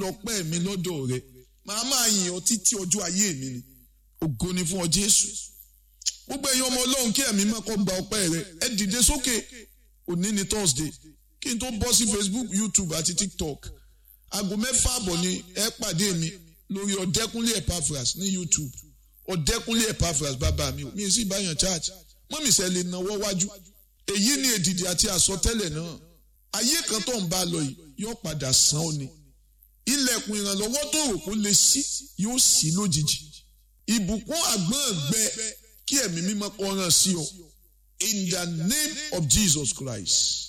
lọ́pẹ́ mi lọ́dọ̀ rẹ màá máa yìn ọ́ títí ọjọ́ ayé mi ni ògo ni fún ọ Jésù gbogbo ẹ̀yin ọmọ Ọlọ́run kí ẹ̀mí máa kọ́ gba ọpẹ́ rẹ ẹ dìde sókè òní ni Thursday kí n tó bọ́ sí Facebook YouTube àti TikTok aago mẹ́fà àbọ̀ ni ẹ pàdé mi lórí ọ̀dẹ́kúnlé Epaphras ní YouTube ọ̀dẹ́kúnlé Epaphras bàbá mi mi sì báyàn church mọ́mí sẹ́ lè náwó wájú èyí ni èdìdì àti àsọtẹ́lẹ̀ náà ayé kan tó ń bá lọ yìí yóò padà sàn ó ni ilẹ̀kùn ìrànlọ́wọ́ tó rò kó lè ṣí yóò ṣí lójijì ìbùkún àgbọ̀n gbẹ kí ẹ̀mí mímọ́ kó ràn sí ọ in the name of Jesus Christ